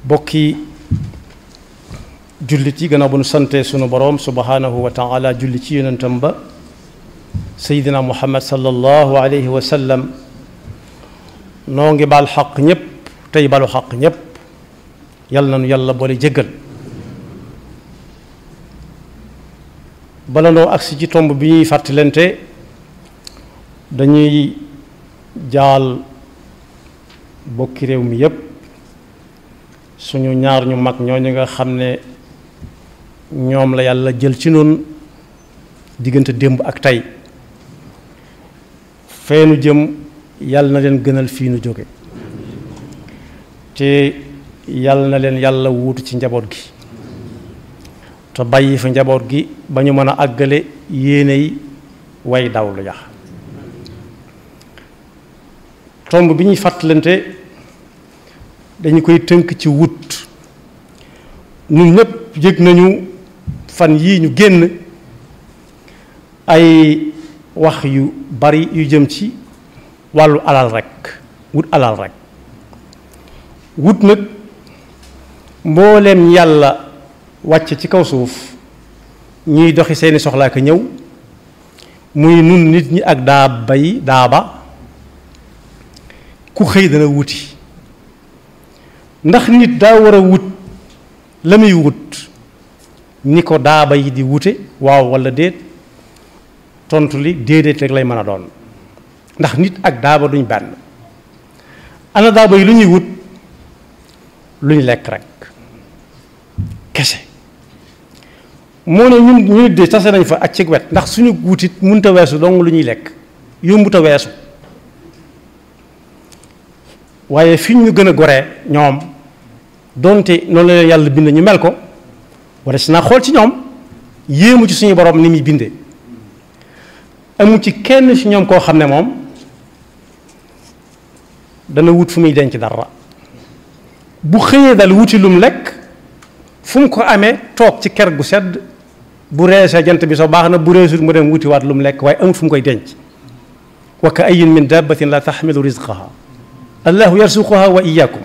bokki jullit yi gannaaw bu nu sante sunu boroom subhanahu wa taala julli ci yonentam ba seydina muhammad sallallahu alayhi wa sallam noo ngi baal xaq ñépp tey balu xaq ñépp yal na nu yàlla boole jéggal bala noo agsi ci tomb bi ñuy fàttalante dañuy jaal bokki réew mi yépp suñu ñaar ñu mag ñooñu nga xam ne ñoom la yàlla jël ci noonu diggante démb ak tey feenu jëm yàlla na leen gënal fii nu jóge te yàlla na leen yàlla wuutu ci njaboot gi te bàyyi fa njaboot gi ba ñu mën a àggale yéeney way daw lu yax tomb bi ñuy fàttalante dañu koy tënk ci wut ñun ñépp yëg nañu fan yii ñu génn ay wax yu bari yu jëm ci wàllu alal rekk wut alal rekk wut nag mbooleem yàlla wàcc ci kaw suuf ñuy doxi seeni soxlaa ko ñëw muy nun nit ñi ak daa bay daaba ku xëy dana wuti ndax nit daa war a wut la muy wut ni ko daaba yi di wute waaw walla déet tontu li déedéet rek lay mën a doon ndax nit ak daaba duñ benn ana daaba yi lu ñuy wut lu ñu lekk rek kese moo ne ñun ñu de tase nañ fa ak ci wet ndax suñu wutit munta weesu dong lu ñuy lekk yombuta weesu waaye fi ñu gën a goree ñoom donte noonu la leen yàlla bind ñu mel ko wala si naa xool ci ñoom yéemu ci suñu borom ni muy bindee amu ci kenn ci ñoom koo xam ne moom dana wut fu muy denc dara bu xëyee dal wuti lum lekk fu mu ko amee toog ci ker gu sedd bu reesee jant bi soo baax na bu reesut mu dem wuti waat lum lekk waaye amut fu mu koy denc wa ka ayin min dabbatin la taxmilu rizqaha allahu yarsuquha wa iyakum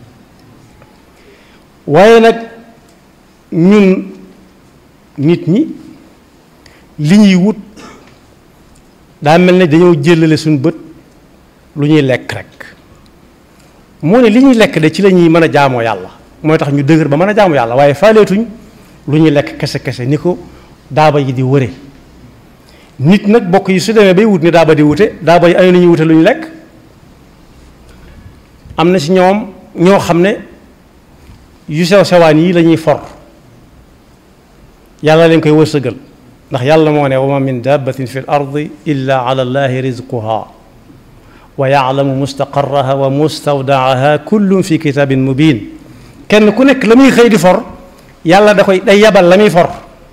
waaye nag ñun nit ñi li ñuy wut daa mel ne dañoo jëlale suñu bët lu ñuy lekk rek moo ne li ñuy lekk de ci la ñuy mën a jaamoo yàlla mooy tax ñu dëgër ba mën a jaamu yàlla waaye faaleetuñ lu ñuy lekk kese kese ni ko daaba yi di wëre nit nag bokk yi su demee bay wut ni daaba di wute daaba yi ay lu ñuy wute lu ñu lekk am na ci ñoom ñoo xam ne yu sew sewaan yi la ñuy for yàlla leen koy wërsëgal ndax yàlla moo ne wa ma min dabbatin fi l ardi illa ala allahi rizquha wa yaalamu mustaqarraha wa mustawdaaha kullum fi kitabin mubin kenn ku nekk la muy xëy di for yàlla da koy day yabal la muy for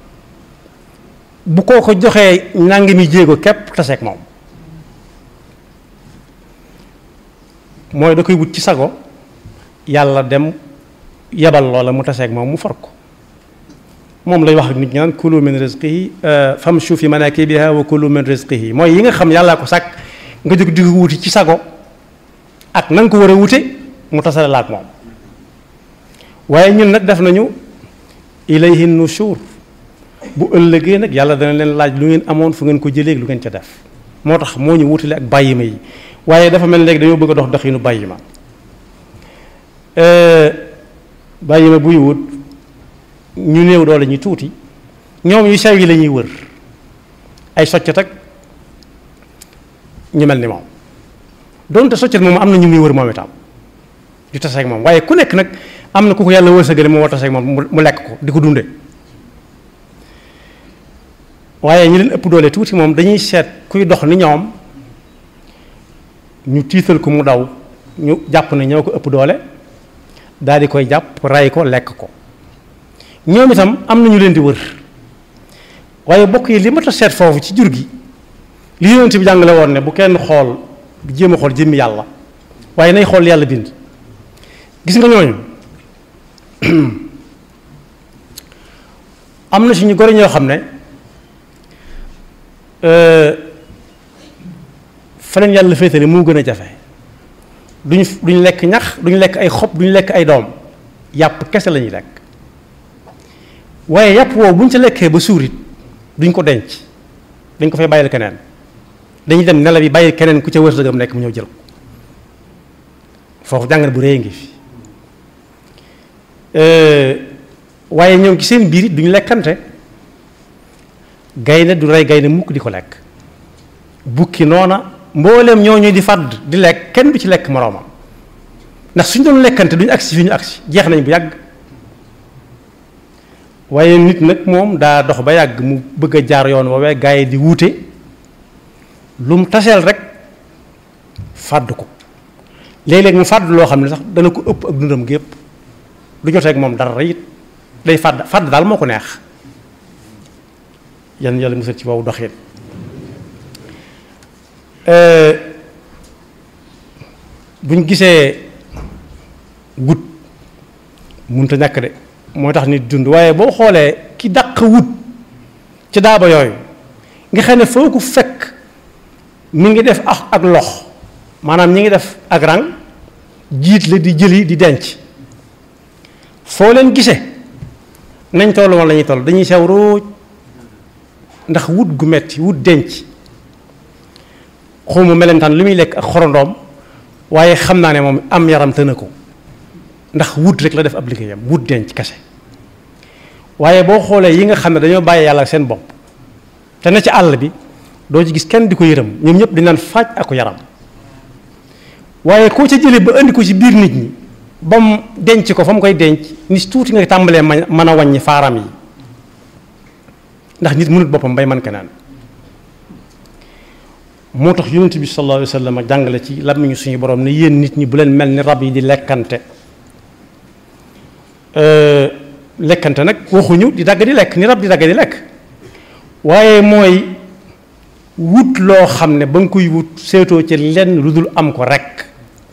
bu koo ko joxee nangi mi jéego képp taseeg moom mooy da koy wut ci sago yàlla dem yabal loola mu taseeg moom mu far ko moom lay wax ak nit ñi naan kulu min rizqihi famshu fi manakibiha wa kulu min rizqihi mooy yi nga xam yàllaa ko sàkk nga jóg di ko wuti ci sago ak na nga ko war a wute mu tasale la ak moom waaye ñun nag def nañu ilayhi nushur bu ëllëgee nag yàlla dana leen laaj lu ngeen amoon fu ngeen ko jëlee lu ngeen ca def moo tax moo ñu wutale ak bàyyi ma yi waaye dafa mel léegi dañoo bëgg a dox doxinu bàyyi ma bàyyi ma buy wut ñu néew doole ñu tuuti ñoom yu sew yi la ñuy wër ay soccet ak ñu mel ni moom donte soccet moom am na ñu muy wër moom itam di taseeg moom waaye ku nekk nag am na ku ko yàlla wërsëgale moo war taseeg moom mu lekk ko di ko dunde waaye ñu leen ëpp doole tuuti moom dañuy seet kuy dox ni ñoom ñu tiital ko mu daw ñu jàpp ne ñoo ko ëpp doole daal di koy jàpp ray ko lekk ko ñoom itam am na ñu leen di wër waaye bokk yi li ma ta seet foofu ci jur gi li yonent bi jàngale woon ne bu kenn xool jéem a xool jëmmi yàlla waaye nay xool yàlla bind gis nga ñooñu am na suñu gori ñoo xam ne fa leen yàlla féetale moo gën a jafe duñu duñu lekk ñax duñu lekk ay xob duñu lekk ay doom yàpp kese la ñuy lekk waaye yàpp woowu bu ñu ca lekkee ba suurit duñ ko denc dañ ko fay bàyyil keneen dañuy dem nelaw yi bàyyi keneen ku ca wërsëgam nekk mu ñëw jël ko foofu jàngat bu rëy ngi fi waaye ñoom ci seen biir it duñu lekkante gaynde du rey gaynde mukk di ko lekk bukki noona mboolem ñooñu di fàdd di lekk kenn du ci lekk moroomam ndax suñ doon lekkante duñu agsi fi ñu agsi jeex nañ bu yàgg waaye nit nag moom daa dox ba yàgg mu bëgg a jaar yoon woowee gaa yi di wuute lu mu taseel rek fàdd ko léeg-léeg mu fàdd loo xam ne sax dana ko ëpp ak dundam gépp du jotee ak moom dara it day fàdd fàdd daal moo ko neex yan yàlla musal ci boobu doxin buñ gisee wut munta ñàkk de moo tax nit dund waaye boo xoolee ki dàq wut ci daaba yooyu nga xam ne foo ko fekk mi ngi def ak ak lox maanaam ñi ngi def ak rang jiit la di jëli di denc foo leen gisee nañ toll woon la ñuy toll dañuy sew róoj ndax wut gu metti wut denc xawma melentaan lu muy lekk ak xorondoom waaye xam naa ne moom am yaram tëna ko ndax wut rek la def ab liggéeyam wut denc kese waaye boo xoolee yi nga xam ne dañoo bàyyi yàlla seen bopp te ne ci àll bi doo ci gis kenn di ko yërëm ñoom ñëpp di naan faaj ak ko yaram waaye koo ca jëlee ba indi ko ci biir nit ñi ba mu denc ko fa mu koy denc ni tuuti nga tàmbalee ma mën a wàññi faaram yi ndax nit mënut boppam bay man keneen moo tax yonent bi sallallahu alayhi wa sallam jàngale ci làmmiñu suñu borom ne yéen nit ñi bu leen mel ni rab yi di lekkante lekkante nag waxuñu di dagg di lekk ni rab di dagg di lekk waaye mooy wut loo xam ne ba nga koy wut seetoo ci lenn lu dul am ko rek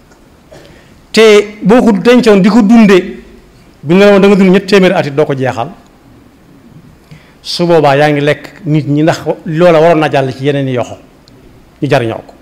te boo ko dencoon di ko dundee bu ñu la woon da nga dund ñett téeméeri at it doo ko jeexal su boobaa yaa ngi lekk nit ñi ndax loola waroon na jàll ci yeneen i yoxo ñu jariñoo ko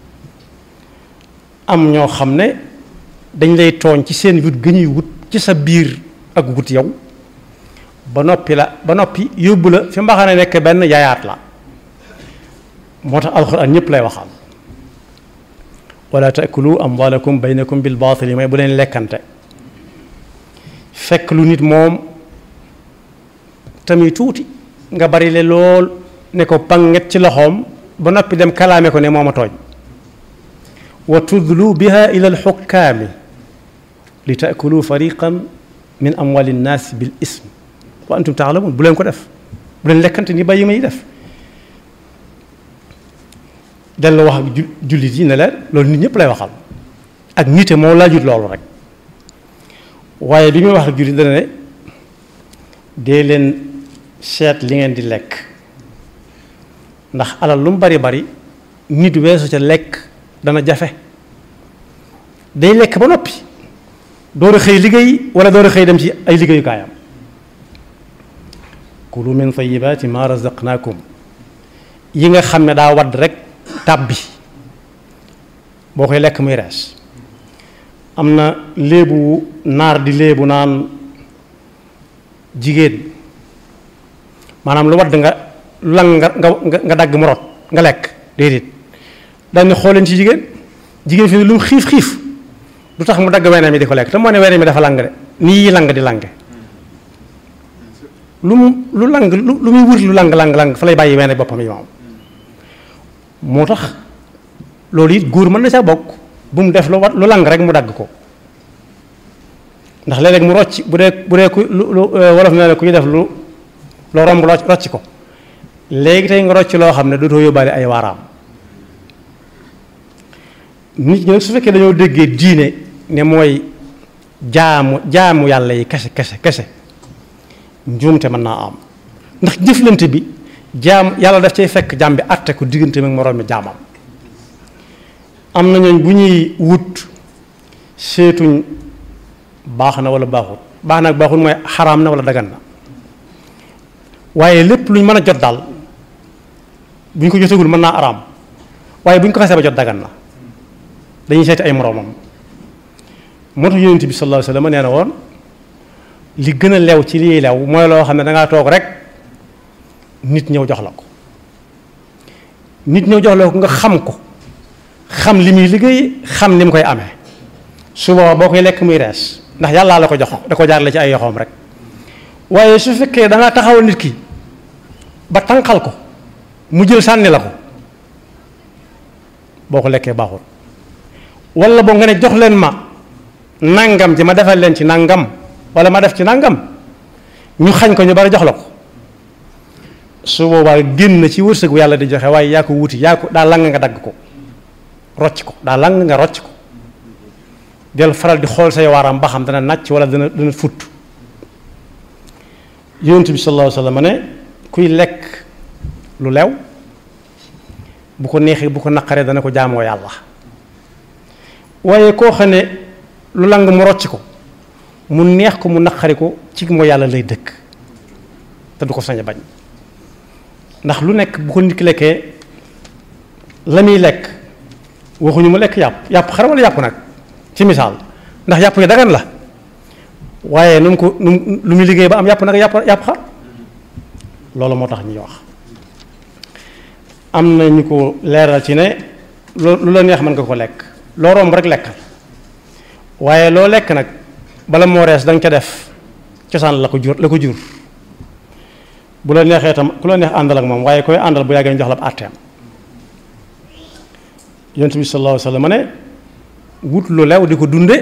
am ñoo xam ne dañ lay tooñ ci seen wut gëñuy wut ci sa biir ak wut yow ba noppi la ba noppi yóbbu la fi mbaxane nekk benn yaayaat la moo tax alxuraan ñëpp lay waxal wala taakulu amwalakum baynakum bil baatili may bu leen lekkante fekk lu nit moom tamit tuuti nga bari le lool ne ko panget ci loxoom ba noppi dem kalaame ko ne moom a tooñ wa tudlu biha ila alxukkaami li taakulu fariqan min amwali nnaas bil ism wa antum taalamun bu leen ko def bu leen lekkante ni bàyyi may def dellu wax ak jullit yi ne leen loolu nit ñëpp lay waxal ak nite moo laajut loolu rek waaye bi muy wax ak jullit dana ne dee leen seet li ngeen di lekk ndax alal lu mu bari bari nit weesu ca lekk dana jafe day lekk ba noppi door a xëy liggéey wala door a xëy dem ci ay liggéeyukaayam kulu min tayibaati ma razaqnaakum yi nga xam ne daa wadd rek tàbbi boo koy lekk muy rees am na léebu naar di léebu naan jigéen maanaam lu wadd nga lang nga nga nga dagg mu rot nga lekk déedéet daal ni xooleen ci jigéen jigéen fi ne lu mu xiif xiif du tax mu dagg wene mi di ko lekk te moo ne wene mi dafa lang de nii lang di lange lu mu lu lang lu lu muy wut lu lang lang lang fa lay bàyyi wene boppam yi moom moo tax loolu it góor mën na saa bokk bu mu def lu wat lu lang rek mu dagg ko ndax léeg-léeg mu rocc bu dee bu dee ku lu lu wolof nee na ku ñu def lu loo romb rocc ko léegi tey nga rocc loo xam ne dootoo yóbbaale ay waaraam nit ñi nag su fekkee dañoo déggee diine ne mooy jaamu jaamu yàlla yi kese kese kese njuumte mën naa am ndax jëflante bi jaam yàlla daf cay fekk jaam bi àtte ko diggante ak moroom mi jaamam am na ñooñ bu ñuy wut seetuñ baax na wala baaxut baax na ak baaxut mooy xaraam na wala dagan na waaye lépp luñ mën a jot daal bu ñu ko jotagul mën naa araam waaye bu ñu ko xasee ba jot dagan na dañuy seeti ay moroomam moo tax yonent bi sallallahu alayhi wa sallam nee na woon li gën a lew ci lii lew mooy loo xam ne dangaa toog rek nit ñëw jox la ko nit ñëw jox la ko nga xam ko xam li muy liggéey xam ni mu koy amee su boobaa boo koy lekk muy rees ndax yàllaa la ko jox da ko jaarale ci ay yoxoom rek waaye su fekkee da nga taxawal nit ki ba tànqal ko mu jël sànni la ko boo ko lekkee baaxul wala boo nga ne jox leen ma nangam ji ma defal leen ci nangam wala ma def ci nangam ñu xañ ko ñu bari jox la ko su boobaa génn ci wërsëgu yàlla di joxe waaye yaa ko wuti yaa ko daa lang nga dagg ko rocc ko daa lang nga rocc ko del faral di xool say waaram ba xam dana nàcc wala dana dana futt yonent bi sallallahu alayhi wa sallam ne kuy lekk lu lew bu ko neexee bu ko naqaree dana ko jaamoo yàlla waaye koo xam ne lu lang mu rocc ko mu neex ko mu naqari ko ci moo yàlla lay dëkk te du ko sañ a bañ ndax lu nekk bu ko nit ki lekkee la muy lekk waxuñu mu lekk yàpp yàpp xar wala yàpp nag ci misaal ndax yàpp yi dagan la waaye nu mu ko nu mu lu muy liggéey ba am yàpp nag yàpp yàpp xar loolu moo tax ñuy wax am na ñu ko leeral ci ne lu la neex mën nga ko lekk loo romb rek lekkal waaye loo lekk nag bala moo rees da nga ca def cosaan la ko jur la ko jur bu la neexee itam ku la neex àndal ak moom waaye koy àndal bu yàggee ñu jox la ab àtteem yonent bi sallallahu alayhi wa sallam ne wut lu lew di ko dunde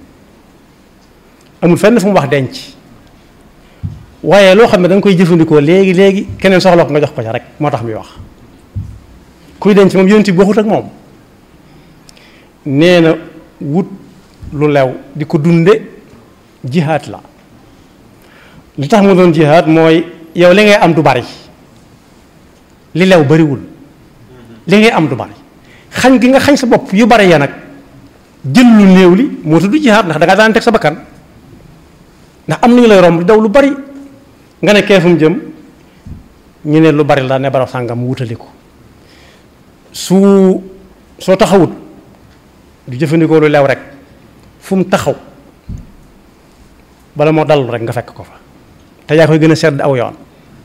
amul fenn fu mu wax denc waaye loo xam ne da nga koy jëfandikoo léegi léegi keneen soxla ko nga jox ko ca rek moo tax muy wax kuy denc moom yonent bi waxut ak moom nee na wut lu lew di ko dunde jihaat la li tax mu doon jihaat mooy yow li ngay am du bari li lew bariwul li ngay am du bari xañ gi nga xañ sa bopp yu bari ya nag jël lu néew li moo tudd jihaat ndax da nga daan teg sa bakkan ndax am nañu lay romb di daw lu bari nga ne kee fu mu jëm ñu ne lu bari la ne barab sàngam mu wutali ko su soo taxawut du jëfandikoo lu lew rek fu mu taxaw bala moo dallu rek nga fekk ko fa te yaa koy gën a sedd aw yoon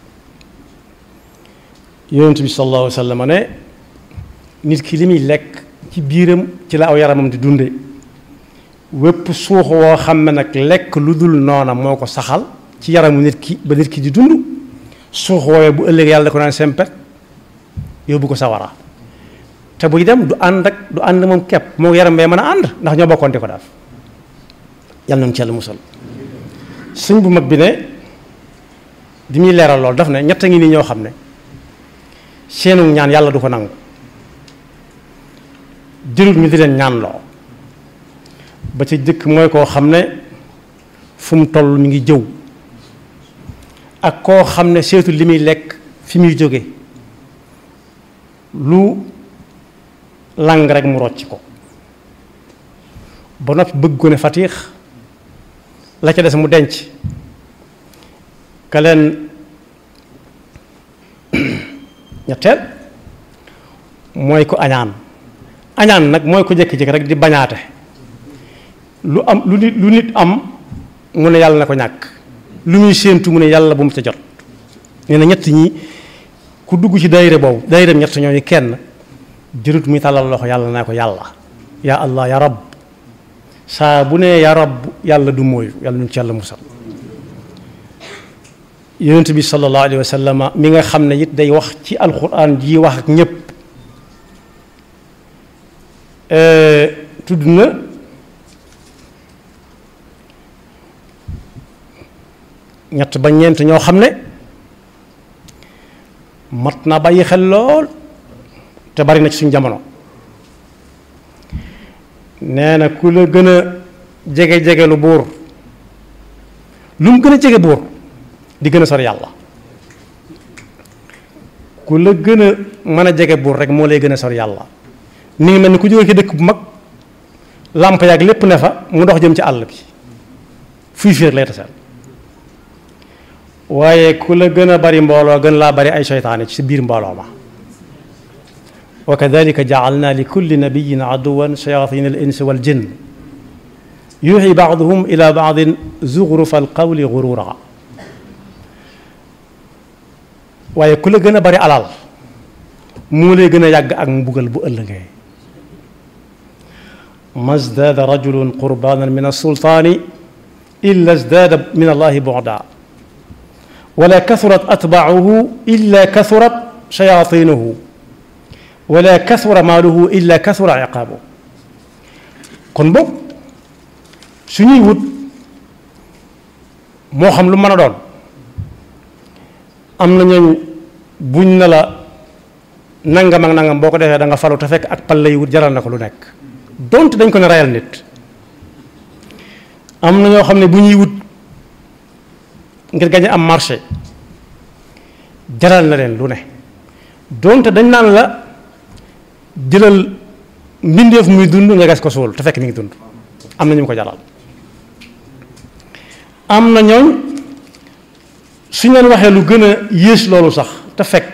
yonent bi sallallahu alayhi wa sallam ne nit ki li muy lekk ci biiram ci la aw yaramam di dunde wépp suux woo xam ne nag lekk lu dul noona moo ko saxal ci yaramu nit ki ba nit ki di dund suux woowee bu ëllëg yàlla da ko naan sempet yóbbu ko sawara te buy dem du ànd ak du ànd moom kepp moo yaram bee mën a ànd ndax ñoo bokkoon di ko def yàlla nañu ci yàlla musal sëñ bu mag bi ne di muy leeral lool daf ne ñett ngi nii ñoo xam ne seenu ñaan yàlla du ko nangu jërul ñu di leen ñaan loo ba ca jëkk mooy koo xam ne fu mu toll mi ngi jëw ak koo xam ne seetu li muy lekk fi muy jóge lu lang rek mu rocc ko ba noppi bëgg ko ne fatiix la ca des mu denc ka leen ñetteel mooy ko añaan añaan nag mooy ko jékki-jékki rek di bañaate lu am lu nit lu nit am mu ne yàlla na ko ñàkk lu muy séentu mu ne yàlla bu mu ca jot nee na ñett ñi ku dugg ci daayira boobu daayira ñett ñooñu kenn jërut muy tàllal loxo yàlla naa ko yàlla yaa allah ya rab saa bu nee ya rab yàlla du mooyu yàlla ñu ci yàlla musal yonent bi sallallahu alayhi wa sallam mi nga xam ne it day wax ci alquran ji wax ak ñépp tudd na ñett ba ñeent ñoo xam ne mat naa bàyyi xel lool te bari na ci suñu jamono nee na ku la gën a jege jege lu buur lu mu gën a jege buur di gën a sori yàlla ku la gën a mën a jege buur rek moo lay gën a sori yàlla ni ngi mel ni ku jógee ci dëkk bu mag làmp yaag lépp ne fa mu dox jëm ci àll bi fuy fiir lay taseel waaye ku la gën a bari mbooloo gën laa bari ay seytaane ci biir mbooloo ma wa kadalika jaalna li kulli nabiyin aduwan shayatin al insi wal jinn yuuxi baaduhum ila baadin zuxrufa alqawli gurura waaye ku la gën a bari alal moo lay gën a yàgg ak mbugal bu ëllëgee ma zdaada rajulun qurbanan min alsultaani illa zdaada min allahi bu'da wala kasurat atbaacuhu illa kasurat shayaatinuhu wala kasura maaluhu illa kasura iqaabu kon boog suñuy wut moo xam lu mën a doon am na ñooñ buñ na la nangam ak nangam boo ko defee da nga falu te fekk ak pal lay wut jaral na ko lu nekk donte dañ ko ne rayal nit am na ñoo xam ne bu ñuy wut ngir gañe am marché jaral na leen lu ne donte dañ naan la jëlal mbindeef muy dund nga gas ko suul te fekk mi ngi dund am na ñu ko jaral am na ñooñ suñ leen waxee lu gën a yées loolu sax te fekk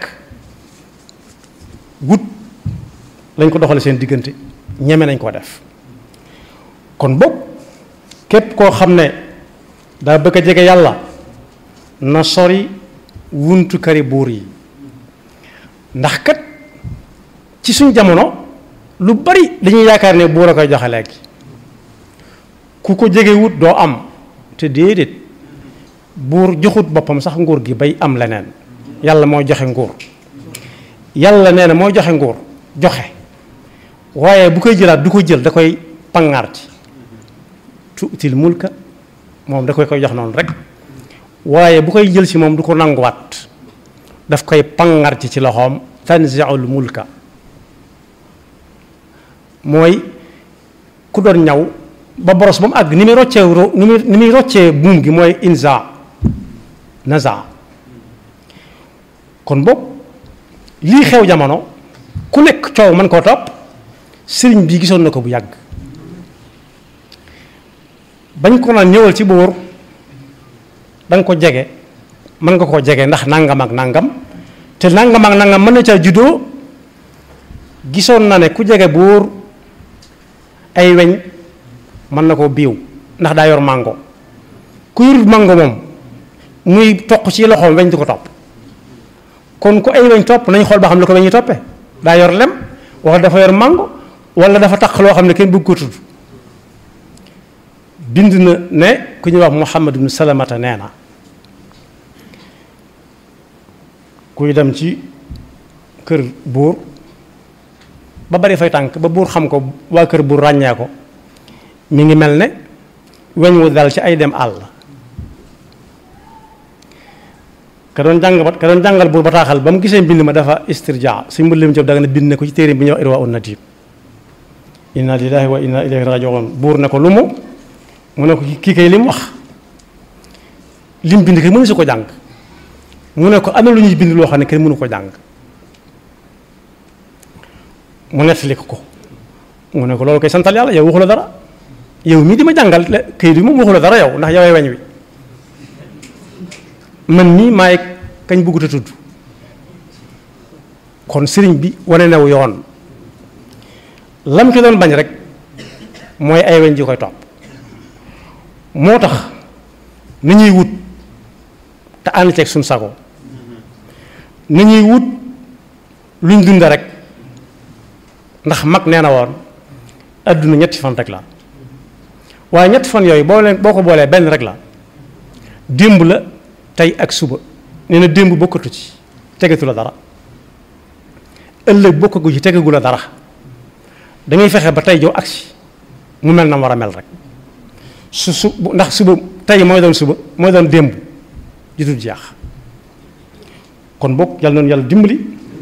wut lañ ko doxale seen diggante ñeme nañ koo def kon boog képp koo xam ne daa bëgg a jege yàlla na sori wuntu kari buur yi ndax kat ci suñ jamono lu bari dañuy yaakaar ne buur a koy joxe léegi ku ko jege wut doo am te déedéet buur joxut boppam sax nguur gi bay am leneen yàlla mooy joxe nguur yàlla nee na mooy joxe nguur joxe waaye bu koy jëlaat du ko jël da koy pangaar ci tuutil mulka moom da koy koy jox noonu rek waaye bu koy jël ci moom du ko nanguwaat daf koy pangaar ci ci loxoom tanziul mulka mooy ku doon ñaw ba boros ba mu àgg ni muy roccee ni muy ni muy roccee buum gi mooy inza naza kon boog lii xew jamono ku nekk coow mën koo topp sëriñ bi gisoon na ko bu yàgg bañ ko naan ñëwal ci buur da nga ko jege mën nga koo jege ndax nangam ak nangam te nangam ak nangam mën na caa juddoo gisoon na ne ku jege buur ay weñ mën na koo biiw ndax daa yor màngo ku yor màngo moom muy toq ci loxoom weñ di ko topp kon ku ay weñ topp nañ xool ba xam ne ko weñ yi toppee daa yor lem wala dafa yor màngo wala dafa taq loo xam ne kenn bëgg ko tudd bind na ne ku ñuy wax Muhammad ibnu Salamata nee na kuy dem ci kër buur ba bari fay tànk ba buur xam ko waa kër buur ràññee ko mi ngi mel ne weñ wu dal ci ay dem àll ka doon jàng ba ka doon jàngal buur bataaxal ba mu gisee mbind ma dafa istirja suñ mbëllim job da nga ne bind ne ko ci téere bi ñuy wax irwa un natib inna lillahi wa inna ilayhi rajiun buur ne ko lu mu mu ne ko kii kay li mu wax lim bind kay mënu si ko jàng mu ne ko am na lu ñuy bind loo xam ne kenn mënu ko jàng mu nettali ko ko mu ne ko loolu koy santal yàlla yow waxu la dara yow mii di ma jàngal kayit bi moom waxu la dara yow ndax yowee weñ wi man nii maay kañ bëggut a tudd kon sëriñ bi wane new yoon lam ci doon bañ rek mooy ay weñ ji koy topp moo tax ni ñuy wut te ànd ceeg suñ sago ni ñuy wut luñ dunda rek ndax mag nee na woon adduna ñetti fan rek la waaye ñetti fan yooyu boo leen boo ko boolee benn rek la démb la tey ak suba nee na démb bokkatu ci tegatu la dara ëllëg bokkagu ci tegagu la dara dangay fexe ba tey jow agsi mu mel na war a mel rek su su ndax suba tey mooy doon suba mooy doon démb ju dul jeex kon bokk yàlla noonu yàlla dimbali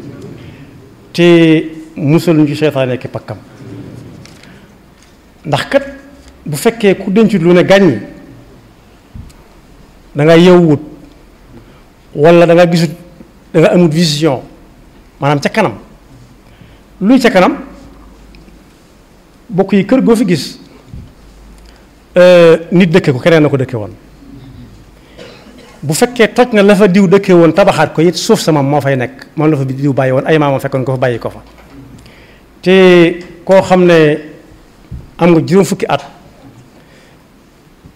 te musal ñu ci seytaane ki pakkam ndax kat bu fekkee ku dencut lu ne gàññi da nga yew wut wala da nga gisut da nga amut vision maanaam ca kanam luy ca kanam bokk yi kër goo fi gis nit dëkke ko keneen na ko dëkke woon bu fekkee toj na la fa diw dëkke woon tabaxaat ko it suuf sama moo fay nekk moom la fa diw bàyyi woon ay maamam fekkoon ko fa bàyyi ko fa te koo xam ne am nga juróom fukki at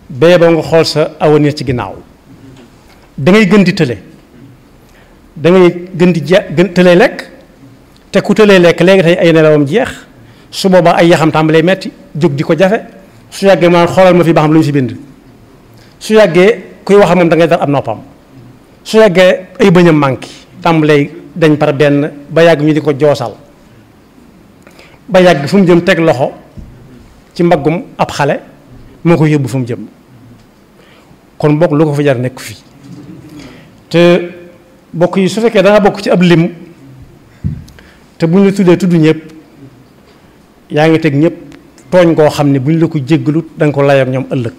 bee ba nga xool sa avenir ci ginnaaw da ngay gën di tële da ngay gën di je gën tëlee lekk te ku tëlee lekk léegi tey ay nelawam jeex su boobaa ay yaxam tàmbalee metti jóg di ko jafe su yàggee maanaam xoolal ma fi ba xam lu ñu fi bind su yàggee kuy wax moom da ngay dar ab noppam su yàggee ay bëñam manqué tàmbalee dañ par benn ba yàgg ñu di ko joosal ba yàgg fu mu jëm teg loxo ci mbaggum ab xale moo ko yóbbu fu mu jëm kon bokk lu ko fa jar nekk fii te bokk yi su fekkee da nga bokk ci ab lim te bu ñu la tuddee tudd ñëpp yaa ngi teg ñëpp tooñ koo xam ne bu ñu la ko jéggalut da nga ko layam ñoom ëllëg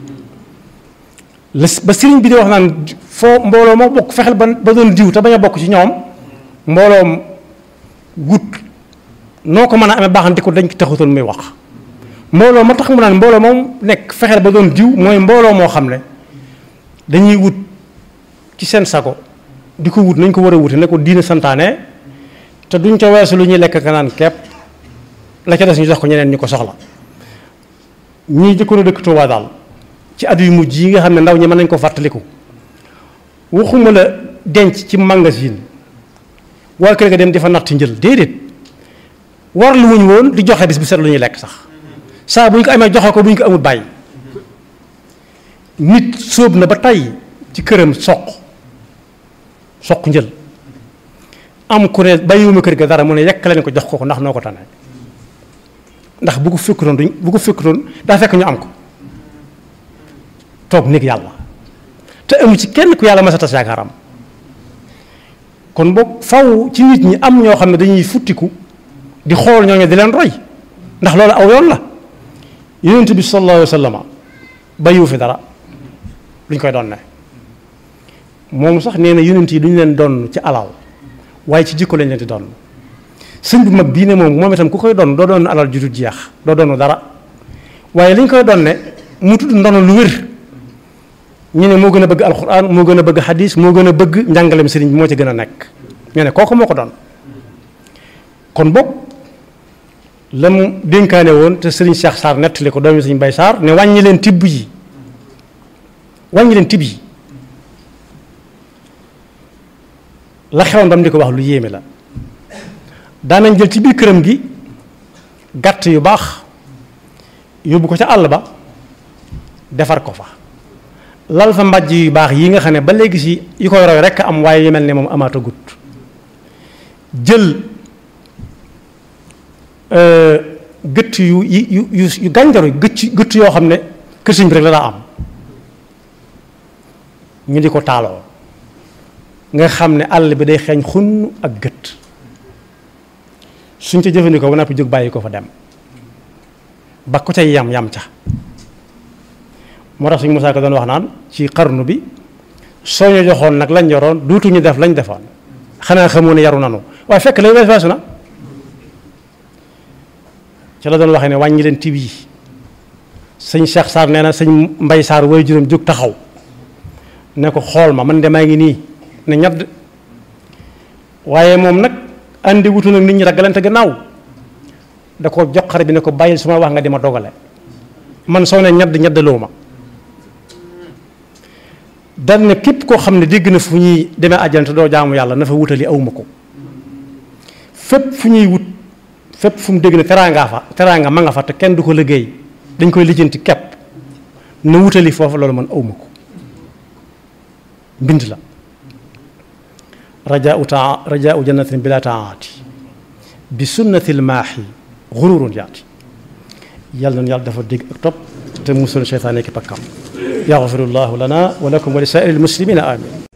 la ba sëriñ bi di wax naan foo mbooloo moo bokk fexeel ba ba doon diw te bañ a bokk ci ñoom mbooloom gut noo ko mën a amee baaxante ko dañ ko taxutoon muy wax mbooloo ma tax mu naan mbooloo moom nekk fexeel ba doon diw mooy mbooloo moo xam ne dañuy wut ci seen sago di ko wut nañ ko war a wute ne ko diina santaane te duñ ca weesu lu ñuy lekk ka naan kepp la ca des ñu jox ko ñeneen ñu ko soxla ñii jëkkoon a dëkk Tuubaa daal ci at yu mujj yi nga xam ne ndaw ñi mën nañ ko fàttaliku waxuma la denc ci magasin waa kër ga dem di fa natt njël déedéet war lu wuñ woon di joxe bis bu set lu ñuy lekk sax saa bu ñu ko amee joxe ko bu ñu ko amul bàyyi nit sóob na ba tey ci këram soq soq njël am ku ne bàyyiwuma kër ga dara mu ne yekk leen ko jox ko ko ndax noo ko tane ndax bu ko fekkutoon duñ bu ko fekkutoon daa fekk ñu am ko toog néeg yàlla te amu ci kenn ku yàlla mas a tas yaakaaram kon boog faw ci nit ñi am ñoo xam ne dañuy futtiku di xool ñooñu di leen roy ndax loolu aw yoon la yonent bi sallallahu alayhi wa sallam bàyyiwu fi dara luñ koy doon ne moom sax nee na yonent yi duñu leen doon ci alal waaye ci jikko lañ leen di doon sëñ bu mag bii ne moom moom itam ku koy doon doo doon alal ju dul jeex doo doonu dara waaye li ñu koy doon ne mu tudd ndono lu wér ñu ne moo gën a bëgg alxuraan moo gën a bëgg xadis moo gën a bëgg njàngaleem sëriñ bi moo ci gën a nekk ñu ne kooku moo ko doon kon boog la mu dénkaane woon te sëriñ Cheikh Sarr nettali ko doomi sëriñ Bay Sarr ne wàññi leen tibb yi wàññi leen tibb yi la xewoon ba mu di ko wax lu yéeme la daanañ jël ci biir këram gi gàtt yu baax yóbbu ko ca àll ba defar ko fa lal fa mbàjj yu baax yi nga xam ne ba léegi si yi koy roy rekk am waaye yu mel ne moom amaata gut jël gëtt yu yu yu yu gànjaru gëtt gëtt yoo xam ne kër sëñ bi rek la daa am ñu di ko taaloo nga xam ne àll bi day xeeñ xunn ak gët suñ ca jëfandikoo ba noppi jóg bàyyi ko fa dem ba ko cay yam yam ca moo tax suñ Musaa Ka doon wax naan ci xarnu bi soo ñu joxoon nag lañ yoroon duutuñu def lañ defoon xanaa xamoo ne yaru nanu waaye fekk lay wees weesu na ci la doon waxee ne wàññi leen tib yi sëñ Cheikh Sarr nee na sëñ Mbay Sarr way juróom jóg taxaw ne ko xool ma man de maa ngi nii ne ñadd waaye moom nag andi wutu nag nit ñi ragalante gannaaw da ko jox xare bi ne ko bàyyil su ma wax nga di ma dogale man soo ne ñadd ñaddaloo ma dal ne képp koo xam ne dégg na fu ñuy demee àjjana te doo jaamu yàlla na fa wutali awma ko fépp fu ñuy wut fépp fu mu dégg ne teraanga fa teraanga ma nga fa te kenn du ko liggéey dañ koy lijjanti kepp na wutali foofu loolu man awma ko mbind la rajaau taa rajaau jannatin bila taati bi sunnatil maaxi xururun yaati yàlla na yàlla dafa dégg ak topp te musul seytaane ki pakkam yaxfirullahu lana wa lakum wa li saa'iril muslimina amin